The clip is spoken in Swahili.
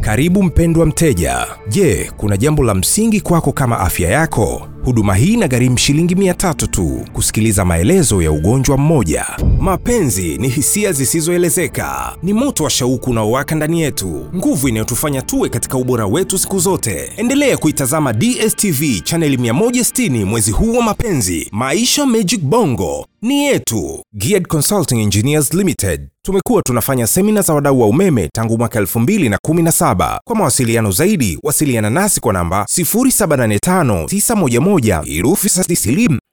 Karibu mpendwa mteja. Je, kuna jambo la msingi kwako kama afya yako? Huduma hii inagharimu shilingi mia tatu tu kusikiliza maelezo ya ugonjwa mmoja. Mapenzi ni hisia zisizoelezeka, ni moto wa shauku unaowaka ndani yetu, nguvu inayotufanya tuwe katika ubora wetu siku zote. Endelea kuitazama DSTV chaneli 160 mwezi huu wa mapenzi. Maisha Magic Bongo ni yetu. Geared Consulting Engineers Limited tumekuwa tunafanya semina za wadau wa umeme tangu mwaka 2017. Kwa mawasiliano zaidi, wasiliana nasi kwa namba 07859111 herufi za silimu